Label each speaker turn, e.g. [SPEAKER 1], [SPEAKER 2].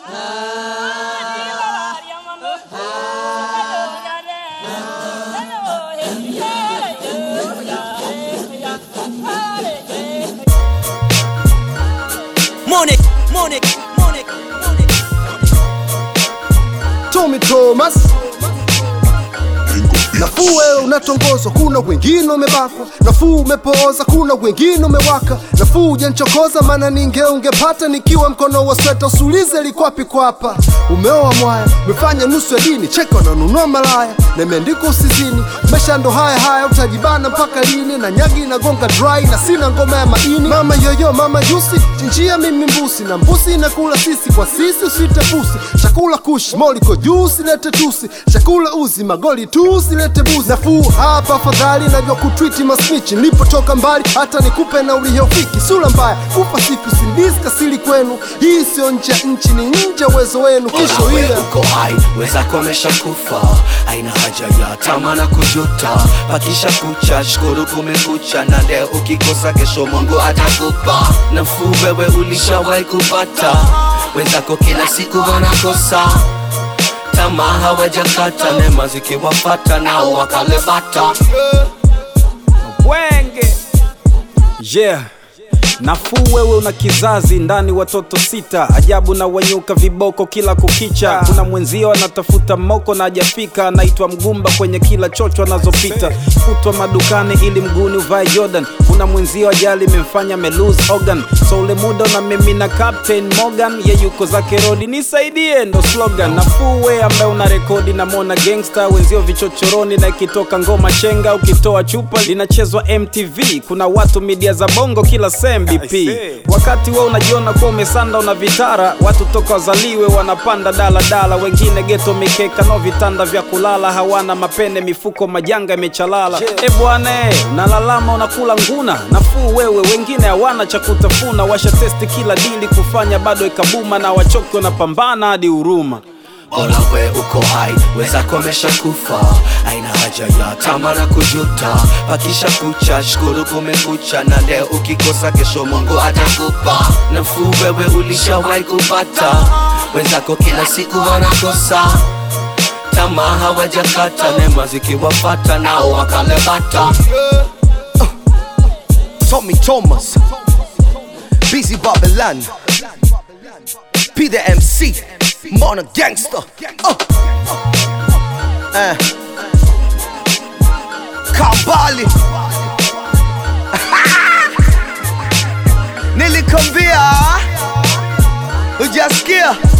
[SPEAKER 1] Monic, Monic, Monic, Monic.
[SPEAKER 2] Tommy Thomas Nafuu wewe unatongozwa, kuna wengine umebakwa. Nafuu umepooza, kuna wengine umewaka. Nafuu ujanchokoza, maana ninge ungepata nikiwa mkono wa sweta. Usulize likwapi kwapa. Umeoa mwaya, umefanya nusu ya dini, cheka unanunua malaya na imeandikwa usizini. Maisha ndo haya haya, utajibana mpaka lini? Na nyagi inagonga dry na sina ngoma ya maini. Mama yoyo, mama jusi, chinjia mimi mbusi na mbusi inakula sisi kwa sisi, usite pusi. Chakula kushi, moliko juu, usilete tusi. Chakula uzi, magoli tu, usilete buzi. Nafuu hapa afadhali, najua kutwiti masnichi. Nilipotoka mbali, hata nikupe na uliyofiki. Sura mbaya, kufa siku sindisi kasili kwenu. Hii sio nje ya nchi, ni nje ya uwezo wenu. Kesho
[SPEAKER 3] Wewe
[SPEAKER 2] ile
[SPEAKER 3] uko hai, wenzako wameshakufa, haina haja ya tama na kujuta. Pakisha kucha, shukuru kumekucha, na leo ukikosa, kesho Mungu atakupa nafuu. Wewe ulishawahi kupata, wenzako kila siku wanakosa tamaa, hawajakata neema zikiwapata, nao wakalebata.
[SPEAKER 4] Wenge yeah. Nafuu wewe una kizazi ndani watoto sita, ajabu na wanyuka viboko kila kukicha. Kuna mwenzio anatafuta moko na hajafika, anaitwa mgumba kwenye kila chocho anazopita, kutwa madukani ili mguni uvae Jordan. Kuna mwenzio ajali imemfanya melose organ, so ule muda na mimi na Captain Morgan, ye yuko zake rodi, nisaidie ndo slogan. Nafuu we ambaye una rekodi na mona gangster, wenzio vichochoroni na ikitoka ngoma chenga, ukitoa chupa linachezwa MTV. Kuna watu media za bongo kila sem BP, wakati we unajiona kuwa umesanda una vitara, watu toka wazaliwe wanapanda daladala, wengine geto mikeka no vitanda vya kulala, hawana mapene mifuko majanga imechalala. E bwana eh, unalalama unakula nguna, nafuu wewe, wengine hawana cha kutafuna, washa testi kila dili kufanya bado ikabuma, na wachoki wanapambana hadi huruma.
[SPEAKER 3] Bora we uko hai, wenzako wameshakufa, haina haja ya tama na kujuta. Pakisha kucha, shukuru kumekucha, na leo ukikosa, kesho Mungu atakupa nafuu. Wewe ulishawahi kupata, wenzako kila siku wanakosa tamaa, hawajakata neema zikiwapata, nao wakalebata.
[SPEAKER 5] Tommy Thomas, Busy Babylon, P the MC, Mona Gangster. Uh. Uh. Kambali. Nilikwambia, hujasikia?